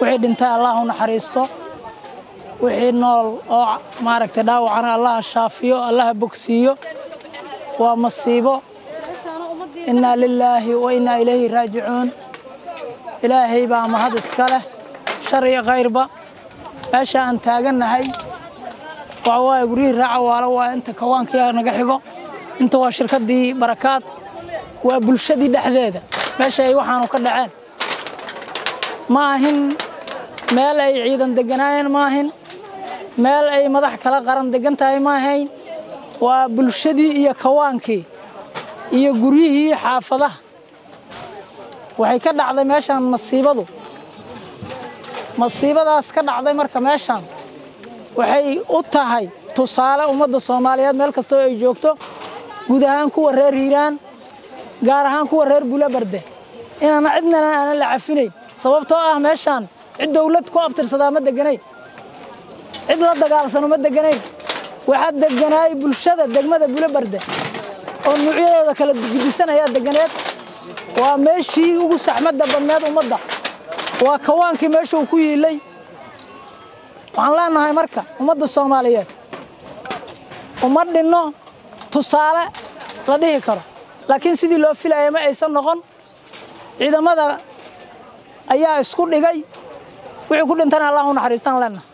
wixii dhintay allah u naxariisto wixii nool oo maaragtay dhaawacana allaha shaafiyo allaha bogsiiyo waa masiibo innaa lilaahi wa innaa ilayhi raajicuun ilaahay baa mahad iska leh shar iyo khayrba meesha aan taagannahay waxa waaye guryihii raaca waalo waa inta kawaankiya naga xigo inta waa shirkaddii barakaad waa bulshadii dhexdeeda meesha ay waxaanu ka dhaceen ma ahin meel ay ciidan degganaayeen ma ahin meel ay madax kala qaran deggan tahay ma ahayn waa bulshadii iyo kawaankii iyo guryihii xaafadaha waxay ka dhacday meeshaan masiibadu masiibadaas ka dhacday marka meeshaan waxay u tahay tusaale ummadda soomaaliyeed meel kastoo ay joogto guud ahaan kuwa reer hiiraan gaar ahaan kuwa reer bulabarde inaana cidnana aanan la cafinayn sababtoo ah meeshaan cid dawlad ku abtirsadaa ma deganayn cid la dagaalsano ma deganayn waxaa deganaay bulshada degmada bulabarde oo nuucyadooda kala gidisan ayaa deganeed waa meeshii ugu saxmadda badneed ummadda waa kawaankii meesha uu ku yiilay waxaan leenahay marka ummadda soomaaliyeed uma dhinno tusaale la dhihi karo laakiin sidii loo filaya ma aysan noqon ciidamada ayaa isku dhigay wixii ku dhintana allah u naxariistaan leenahay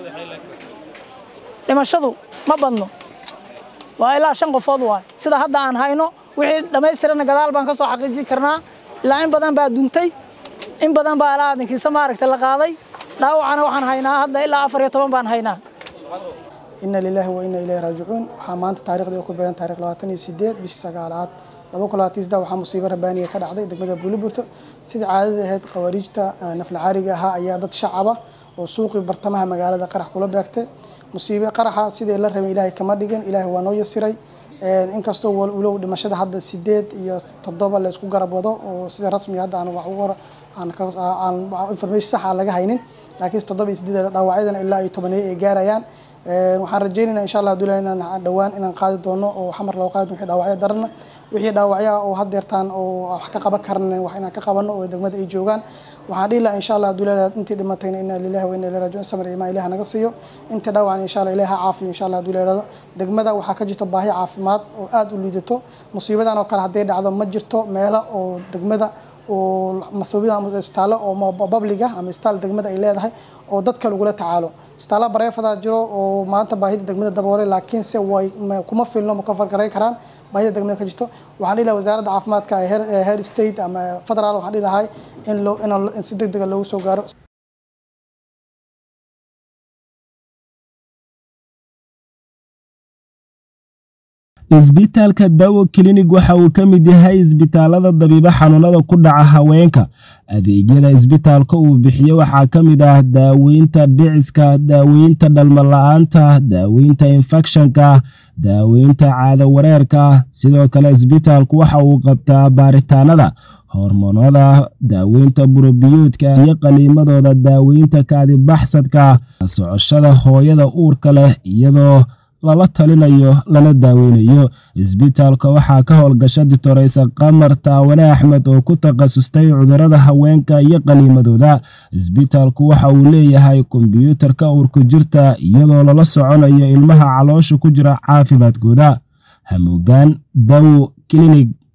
dhimashadu ma badno waa ilaa shan qofood waay sida hadda aan hayno wixii dhammaystirana gadaal baan ka soo xaqiijin karnaa ilaa in badan baa duntay in badan baa ilaa adinkiisa maaragtay la qaaday dhaawacana waxaan haynaa hadda ilaa afar iyo toban baan haynaa ina lilaahi wa ina ilayhi raajicuun waxaa maanta taariikhdii ku beegan taarikh labaatan iyo sideed bishii sagaalaad laba kun labaatan saddex waxaa musiibo rabbaaniga ka dhacday degmada buuliburto sidii caadada ahayd khawaariijta nafla caariga ahaa ayaa dad shacaba oo suuqii bartamaha magaalada qarax kula beegtay musiibe qaraxa sidii la rabay ilaahay kama dhigin ilaahay waa noo yasiray inkastoo walow dhimashada hadda sideed iyo toddoba la isku garab wado oo sida rasmiga hadda aan wax ugu aan information sax aan laga haynin laakiin toddoba iyo sideed dhaawacyadana ilaa iyo tobaneeyo ay gaarayaan waxaan rajaynaynaa insha allah haduu inaan dhowaan inaan qaadi doono oo xamar loo qaadi wixii dhaawacyo darana wixii dhaawacyaha oo haddeertaan oo wax ka qaban karna wax inaan ka qabano oo degmada ay joogaan waxaan dhihi lahaa insha allah haduu leedahay intii dhimatayna inna lillahi wa inna ilayhi raajicuun samir imaan ilaah naga siiyo intii dhaawacan insha allah ilaah ha caafiyo insha allah haduu leedahay degmada waxaa ka jirta baahi caafimaad oo aad u liidato musiibadan oo kale hadday dhacdo ma jirto meelo oo degmada oo masabida ama isbitaallo oo babliga ama isbitaal degmada ay leedahay oo dadka lagula tacaalo isbitaallo bareefadaa jiro oo maanta baahida degmada daboolay laakiin se way kuma filno ma ka fargaray karaan baahida degmada ka jirto waxaan dhihi lahaa wasaaradda caafimaadka ee head state ama federaal waxaan dhihi lahay in loo in si deg dega loogu soo gaaro isbitaalka dawo klinig waxa uu ka mid yahay isbitaalada dabiibo xanuunada ku dhaca haweenka adeegyada isbitaalka uu bixiyo waxaa ka mid ah daaweynta dhiciska daaweynta dhalmala-aanta daaweynta infekshanka daaweynta caado wareerka sidoo kale isbitaalku waxa uu qabtaa baaritaanada hormoonada daaweynta burobiyoodka iyo qaliimadooda daaweynta kaadibaxsadka socoshada hooyada uurka leh iyadoo lala talinayo lana daaweynayo isbitaalka waxaa ka howlgasha ditoreysa qamar taawane axmed oo ku takhasustay cudurada haweenka iyo qaliimadooda isbitaalku waxa uu leeyahay kombyuutarka uurku jirta iyadoo lala soconayo ilmaha caloosha ku jira caafimaadkooda hamuugaan dawo klinig